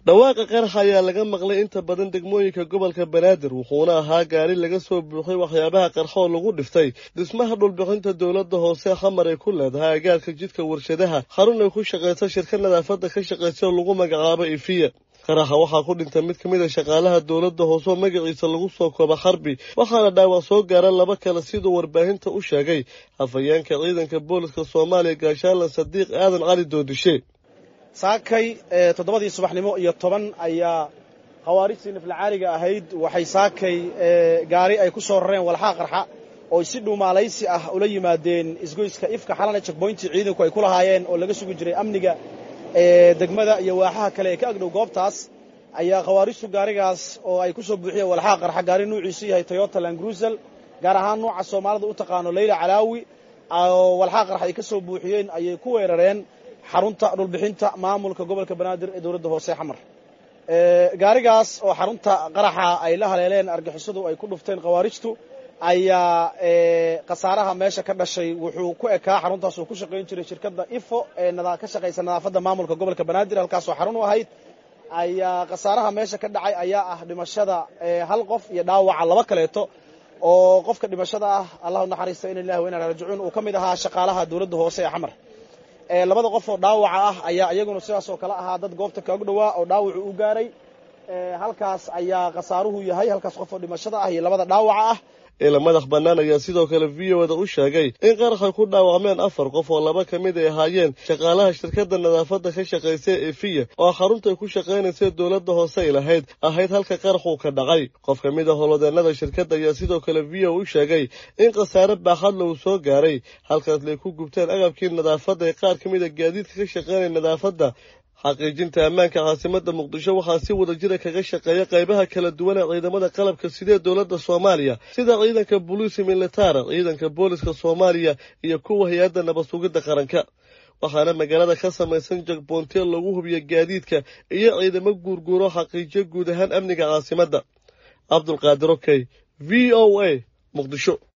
dhawaaqa qarax ayaa laga maqlay inta badan degmooyinka gobolka banaadir wuxuuna ahaa gaari laga soo buuxay waxyaabaha qarxoo lagu dhiftay dhismaha dhulbixinta dowladda hoose xamar ay ku leedahay agaarka jidka warshadaha xarun ay ku shaqaysa shirka nadaafadda ka shaqaysa oo lagu magacaabo ifiya qaraxa waxaa ku dhintay mid ka mid a shaqaalaha dowladda hoose oo magaciisa lagu soo kooba xarbi waxaana dhaawac soo gaara laba kale siduu warbaahinta u sheegay hafayeenka ciidanka booliska soomaaliya gaashaalan sadiiq aadan cali doodishe saakay toddobadii subaxnimo iyo toban ayaa khawaarijtii naflacaaliga ahayd waxay saakay gaari ay ku soo rareen walxaa qarxa oo si dhuumaalaysi ah ula yimaadeen isgoyska ifka xalana jekboyntii ciidanku ay ku lahaayeen oo laga sugi jiray amniga degmada iyo waaxaha kale ee ka agdhow goobtaas ayaa khawaarijtu gaarigaas oo ay ku soo buuxiyeen walxaa qarxa gaari nuuciisu yahay toyota langrusel gaar ahaan nuuca soomaalida u taqaano leyla calaawi oo walxaa qarxa ay ka soo buuxiyeen ayay ku weerareen xarunta dhulbixinta maamulka gobolka banaadir ee dowladda hoose xamar gaarigaas oo xarunta qaraxa ay la haleeleen argixisadu ay ku dhufteen khawaarijtu ayaa khasaaraha meesha ka dhashay wuxuu ku ekaa xaruntaas uu ku shaqayn jiray shirkadda ifo ee ka shaqaysa nadaafadda maamulka gobolka banaadir halkaasoo xarun u ahayd ayaa khasaaraha meesha ka dhacay ayaa ah dhimashada hal qof iyo dhaawaca laba kaleeto oo qofka dhimashada ah allahu naxariista ina lillahi wa inaa raajicuun uu ka mid ahaa shaqaalaha dowladda hoose ee xamar labada qof oo dhaawaca ah ayaa iyaguna sidaas oo kale ahaa dad goobta kaog dhowaa oo dhaawacu u gaaray halkaas ayaa khasaaruhu yahay halkaas qof oo dhimashada ah iyo labada dhaawaca ah ila madax bannaan ayaa sidoo kale v o da u sheegay in qaraxay ku dhaawacmeen afar qof oo laba ka mid ay ahaayeen shaqaalaha shirkadda nadaafadda ka shaqaysa efiya oo xaruntay ku shaqaynaysa dowladda hoose ay lahayd ahayd halka qaraxuu ka dhacay qof ka mid a holodeennada shirkadda ayaa sidoo kale v o u sheegay in khasaare baaxadla uu soo gaaray halkaas lay ku gubteen agabkii nadaafadda ee qaar ka mid a gaadiidka ka shaqaynaya nadaafadda xaqiijinta ammaanka caasimadda muqdisho waxaa si wada jira kaga shaqeeya qaybaha kala duwan ee ciidamada qalabka sidee dowladda soomaaliya sida ciidanka boliisi militara ciidanka booliska soomaaliya iyo kuwa hay-adda nabad sugidda qaranka waxaana magaalada ka samaysan jagboontiya lagu hubiyo gaadiidka iyo ciidamo guurguuro xaqiijiyo guud ahaan amniga caasimadda cabdulqaadir okey v o a muqdisho